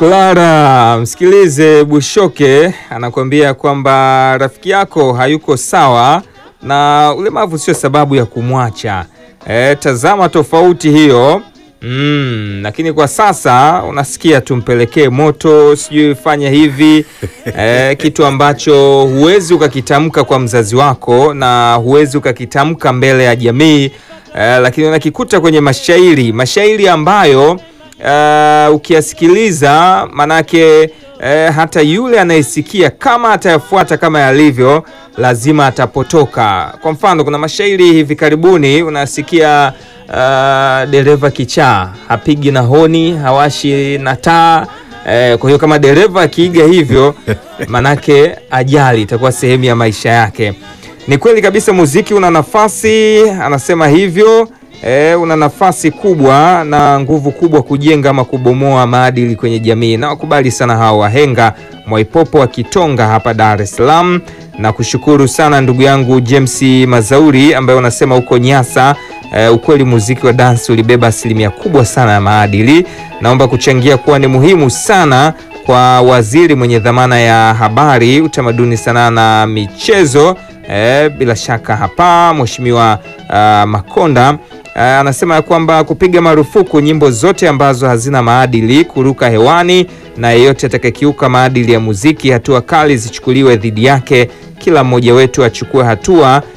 Clara, msikilize Bushoke anakuambia kwamba rafiki yako hayuko sawa na ulemavu sio sababu ya kumwacha. E, tazama tofauti hiyo. Mm, lakini kwa sasa unasikia tumpelekee moto, sijui fanya hivi e, kitu ambacho huwezi ukakitamka kwa mzazi wako na huwezi ukakitamka mbele ya jamii e, lakini unakikuta kwenye mashairi, mashairi ambayo Uh, ukiyasikiliza manake uh, hata yule anayesikia kama atayafuata kama yalivyo lazima atapotoka. Kwa mfano, kuna mashairi hivi karibuni unasikia uh, dereva kichaa hapigi na honi hawashi na taa uh, kwa hiyo kama dereva akiiga hivyo manake ajali itakuwa sehemu ya maisha yake. Ni kweli kabisa, muziki una nafasi, anasema hivyo. E, una nafasi kubwa na nguvu kubwa kujenga ama kubomoa maadili kwenye jamii, na wakubali sana hawa wahenga Mwaipopo wa Kitonga hapa Dar es Salaam, na kushukuru sana ndugu yangu James Mazauri ambaye unasema huko Nyasa. E, ukweli muziki wa dansi ulibeba asilimia kubwa sana ya maadili. Naomba kuchangia kuwa ni muhimu sana kwa waziri mwenye dhamana ya habari, utamaduni, sanaa na michezo. E, bila shaka hapa Mheshimiwa uh, Makonda Uh, anasema ya kwamba kupiga marufuku nyimbo zote ambazo hazina maadili kuruka hewani, na yeyote atakayekiuka maadili ya muziki, hatua kali zichukuliwe dhidi yake. Kila mmoja wetu achukue hatua